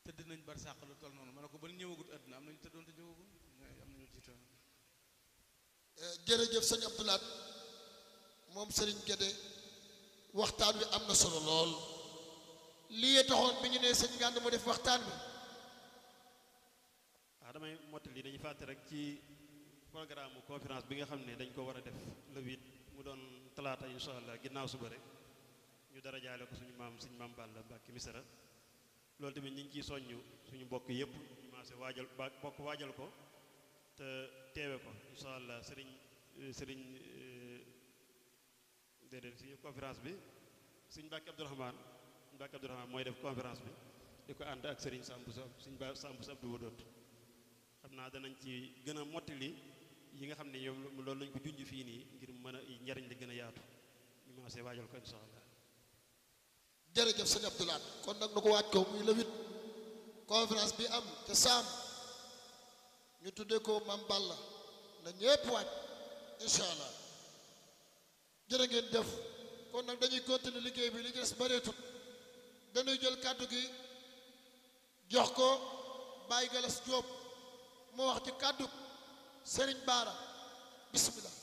tëdd nañ bar sàq lu toll noonu ma ne ko ba ñëwagut àdduna am nañu tëddoon te ñëwagul am nañu jiitoon jërëjëf sëñ Abdoulaat moom sëriñ Gédé waxtaan wi am na solo lool lii taxoon bi ñu nee sëñ Gànd mu def waxtaan wi waaw damay mottali dañuy fàtte rek ci programme conférence bi nga xam ne dañ ko war a def le huit mu doon talaata insha allah ginnaaw suba rek ñu dara jaale ko suñu maam suñu maam Balla Mbàkke Misra loolu tamit ñu ngi ciy soññ suñu mbokk yëpp ñu maase waajal ba bokk waajal ko te teewe ko insha allah sëriñ sëriñ déedéet suñu conférence bi suñ Mbàkke Abdourahmane Mbàkke Abdourahmane mooy def conférence bi di ko ànd ak sëriñ Sambu Sa suñ ba Sambu Sa Abdou Wadoot xam naa danañ ci gën a mottali yi nga xam ne yow loolu lañ ko junj fii nii ngir mën a njariñ li gën a yaatu ñu maase waajal ko insha allah jërëjëf sëñ Abdoulaat kon nag nu ko waaj ko muy le huit conférence bi am te saam ñu tuddee ko Mam Balla na ñépp waaj incha allah jërë ngeen def kon nag dañuy continuer liggéey bi li ci des bareetut dañuy jël kàddu gi jox ko Baye Galas Diop mu wax ci kàddu Serigne Baara bismillah